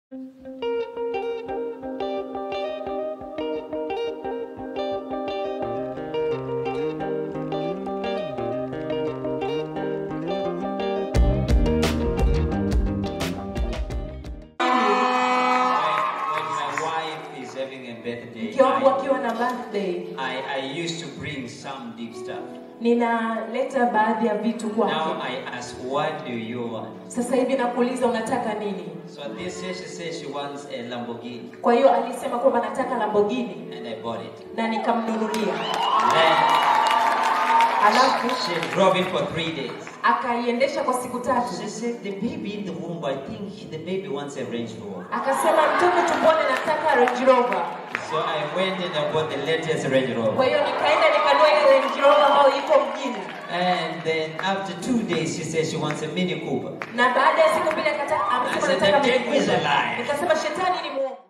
birthday, mke wangu I, akiwa na birthday I, I used to bring some deep stuff. ninaleta baadhi ya vitu Now kwake I ask, what do you want? sasa hivi nakuuliza unataka nini So this year she says she wants a Lamborghini, kwa hiyo alisema kwamba nataka lambogini and I bought it. na nikamnunulia Then alafu she drove it for three days. akaiendesha kwa siku tatu She said, the baby in the womb, I think the baby wants a Range Rover. akasema mtoto tumboni nataka Range Rover So I went and I bought the latest Range kwa Rover. hiyo nikaenda nikanua ile Range Rover ambayo iko mjini And then after two days, she said she wants a Mini Cooper. na baada ya siku mbili akataka I amesema said, nataka "The devil is a Mini Cooper." liar. nikasema shetani ni muongo